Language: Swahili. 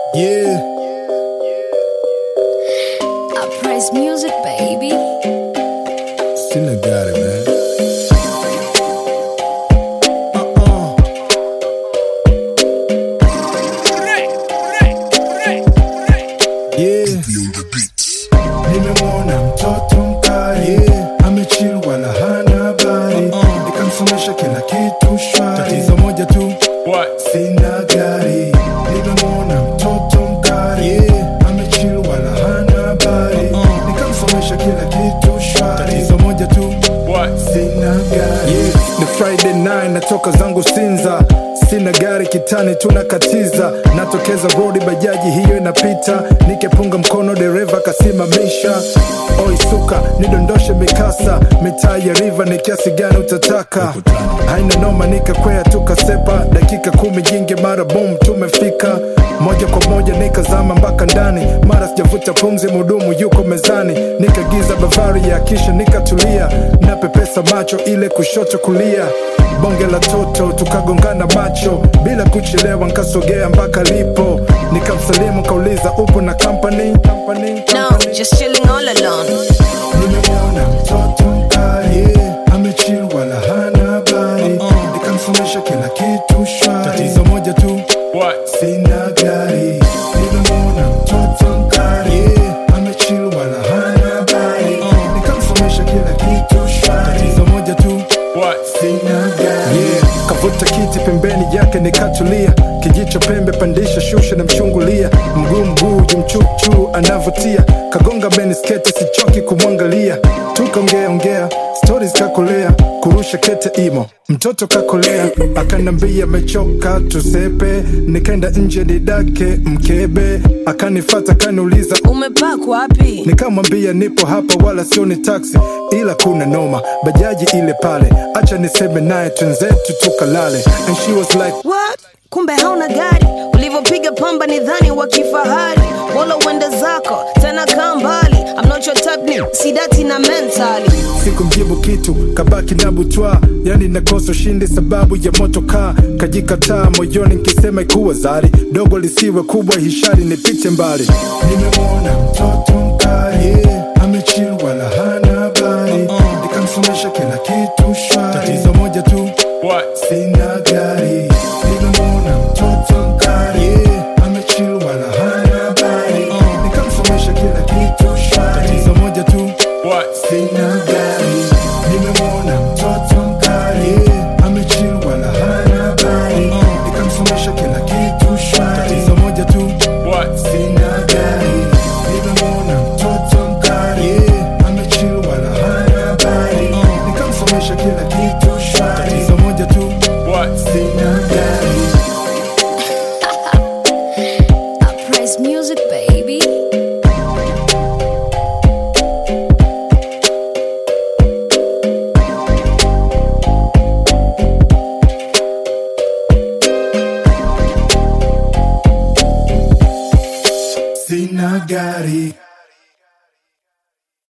Yeah, I praise music, baby. still I got it, man. Uh-uh. Yeah. Nimemwona mtoto mkali yeah. Amechill wala hana habari Nikamsomesha kila kitu shwari Tatizo moja tu sina gari Nimemwona mtoto mkali yeah. Amechill wala hana habari Nikamsomesha kila kitu shwari Tatizo moja tu sina gari yeah. Ni Friday night natoka zangu Sinza Sina gari kitani tunakatiza Natokeza rodi bajaji hiyo inapita Nikepunga mkono dereva kasimamisha Oi suka nidondoshe mikasa Mitaa ya riva ni kiasi gani utataka Haina noma nikakwea tukasepa Dakika kumi jingi mara boom tumefika Moja kwa moja nikazama mpaka ndani Mara sijavuta pumzi mudumu yuko mezani Nikagiza bavari ya kisha nikatulia Napepesa macho ile kushoto kulia bonge la toto tukagongana macho bila kuchelewa nkasogea mpaka lipo nikamsalimu kauliza upo na company, company, No, company. just chilling all alone. nimemwona mtoto mkali yeah. amechill wala hana habari nikamsomesha kila kitu shwari tatizo moja tu sina gari nimemwona mtoto mkali yeah. amechill wala hana habari nikamsomesha kila kitu shwari tatizo moja tu sina gari yeah. kavuta kiti pembeni yake nikatulia kijicho pembe pandisha shusha na mchungulia mguu mguu jumchuchu anavutia kagonga benisketi sichoki kumwangalia tukaongea ongea stori kakolea kurusha kete imo mtoto kakolea akanambia mechoka tusepe nikaenda nje nidake mkebe akanifata kaniuliza Umepark wapi? nikamwambia nipo hapa wala sio ni taksi ila kuna noma bajaji ile pale acha niseme naye twenzetu tukalale and she was like What? Kumbe hauna gari ulivyopiga pamba ni dhani wa kifahari wala uende zako tena kaa mbali I'm not your type ni sidati na mentally sikumjibu kitu kabaki na butwa yani nakosa ushindi sababu ya moto kaa kajikataa moyoni nkisema ikuwa zari dogo lisiwe kubwa hishari nipite mbali nimemwona mtoto mkali yeah. amechill wala hana habari nikamsomesha kila kitu shwari tatizo moja tu sina gari nimemwona mtoto mkali yeah. amechill wala hana habari nikamsomesha kila kitu shwari tatizo moja tu sina gari nimemwona mtoto mkali yeah. amechill wala hana habari nikamsomesha kila kitu shwari tatizo moja tu sina gari nimemwona mtoto mkali yeah. amechill wala hana habari nikamsomesha kila kitu shwari tatizo moja tu sina gari I praise music, baby.